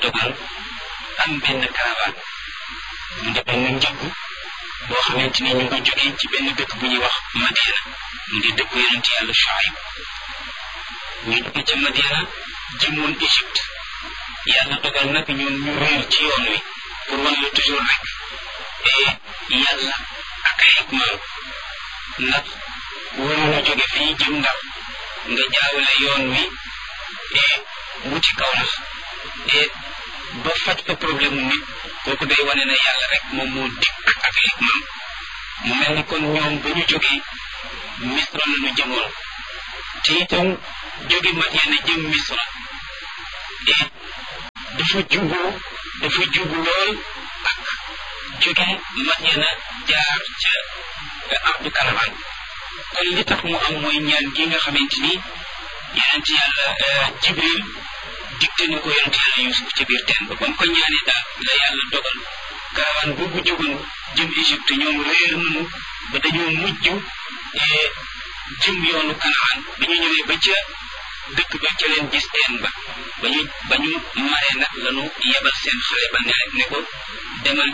dogal am benn caravane mu di benn njëgg boo xamante ni ñu ngi ko jógee ci benn dëkk bu ñuy wax Madiana mu di dëkku yonent yàlla Shuayb ñu jóge ca Madiana jëmoon Égypte yàlla dogal nag ñoom ñu réer ci yoon wi pour wan la toujours rek yàlla ak ay hikmaam ndax waroon a jóge fii jëm Ndar nga jaawale yoon wi wuti Kawlax ba faj fa problème mu nit kooku day wane ne yàlla rek moom moo dikk ak ay hikmaam mu mel ni kon ñoom ba ñu jógee Misra la ñu jëmoon te itam jóge Madiana jëm Misra dafa jubu dafa jubu lool ak jóge Madiana jaar ca ardu karavan kon li tax mu am mooy ñaan gi nga xamante ni yonent yàlla Jibril digte na ko yonent yàlla Yuusuf ca biir teen ba ba mu ko ñaanee daal la yàlla dogal karavan boobu jógoon jëm Égypte ñoom réer nañu ba dañoo mujj jëm yoonu Kanaan ba ñu ñëwee ba ca dëkk ba ca leen gis teen ba ba ñu ba ñu maree nag lanu yebal seen xale ba ne ne ko demal